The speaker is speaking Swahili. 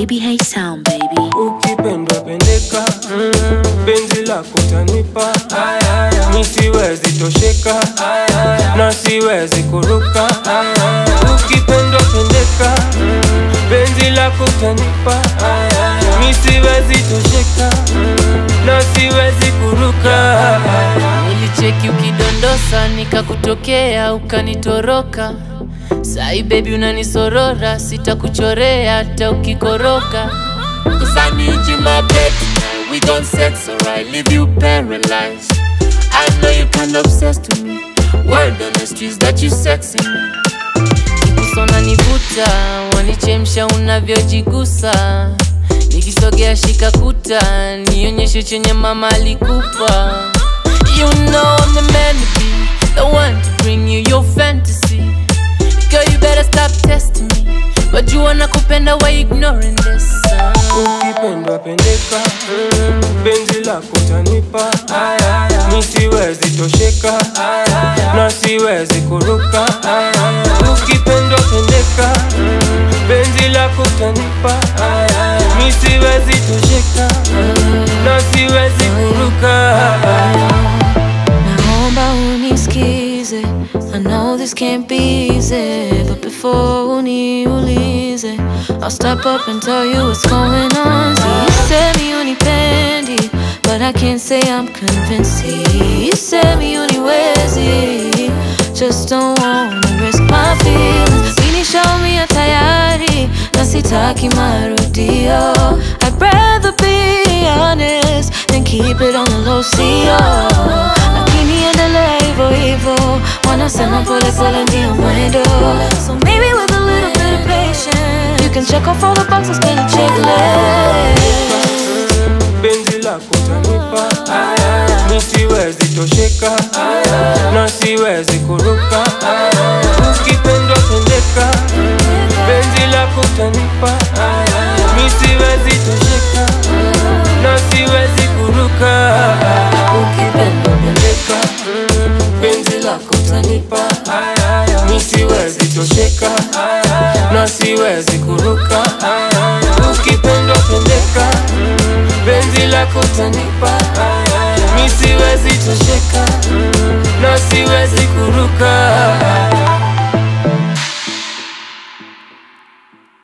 Baby Hey Sound, baby. ukipendwa pendeka penzi lako tanipa mi siwezi tosheka na siwezi kuruka ukipendwa pendeka penzi lako tanipa mi siwezi tosheka na siwezi kuruka Nilicheki ukidondosa nikakutokea ukanitoroka. Sai baby unanisorora, sitakuchorea hata ukikoroka. Cause I need you, my baby. We gon' sex, alright, leave you paralyzed. I know you kinda obsessed with me. Word on the streets that you sexy me. Kusona nivuta, wanichemsha unavyojigusa. Nikisogea shika kuta, nionyeshe chenye mama alikupa. You know I'm the man to be, the one to bring you your fantasy. Girl, you better stop testing me. But you wanna kupenda, why ignoring this? ukipendwa pendeka penzi lako tanipa mi siwezi tosheka na siwezi kuruka ukipendwa pendeka penzi lako tanipa mi siwezi tosheka na siwezi kuruka Naomba unisikize I know this can't be easy But before uniulize I'll step up and tell you what's going on See, you said me unipendi But I can't say I'm convinced See, You said me uniwezi Just don't wanna risk my feelings Sini show me a tayari Na sitaki marudio I'd rather be honest Than keep it on the low CO Lakini endelea hivyo hivyo Wanasema pole pole ndio mwendo So maybe with a little bit of patience You can check off all the boxes kwenye checklist penzi lako tanipa mi siwezi tosheka na siwezi kuruka ukipendwa pendeka penzi lako tanipa mi siwezi tosheka na siwezi kuruka ukipendwa pendeka penzi lako tanipa mi siwezi tosheka na siwezi kuruka ukipendwa pendeka penzi lako tanipa mi siwezi tosheka na siwezi kuruka